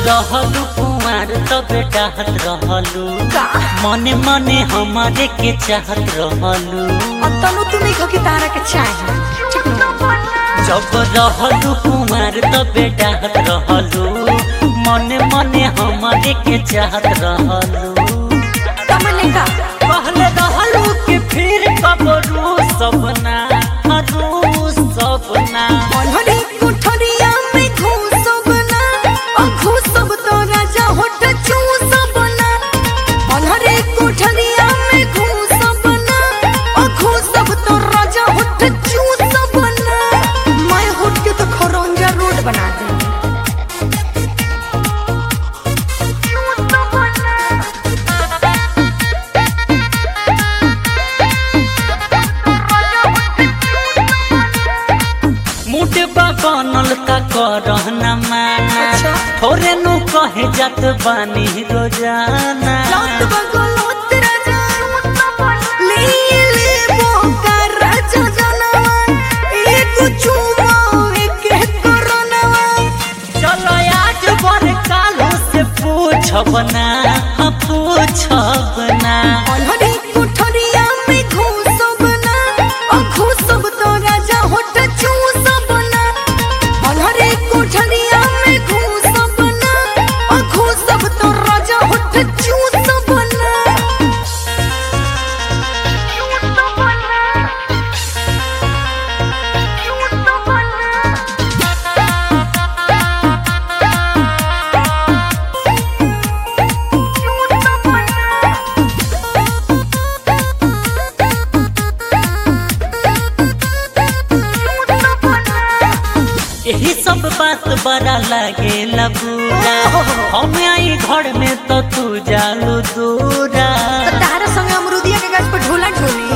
रहलू कुमार तबे डाहत रहलू का मने मने हमारे के चाहत रहलू और तनु तू नहीं कि तारा के चाही ठीक न जब रहलू कुमार तबे डाहत रहलू मने मने हमारे के चाहत रहलू कमले का पहले रहलू कि फिर कबरू सपना हरू सपना मनहरी कुठरिया में घूसब ना ओ घूसब तो राजा होठ चूसब ना मनहरी कुठरिया में घूसब ना ओ घूसब तो राजा होठ चूसब ना मैं होठ के तो खरंजा रोड बना दूंगी मुटबा बनल का करहना माना अच्छा। थोरे नु कहे जात बानी रोजाना लौट बगलोत राजा ले ले बोका राजा जनवा एक चुमा एक करनवा चलो आज बर कालो से पूछब ना हाँ, पूछब ना मनहरी कुठरिया में घूसब ना ओ घूसब तो राजा होठ चूसब ना मनहरी कुठरिया में घूसब ना ओ घूसब तो राजा होठ चूसब ना यही सब बात बड़ा लागे बुरा हम आई घर में तो तू जालू दूरा तो तारा संगे अमरुदिया के गाछ पर ढोला ढोली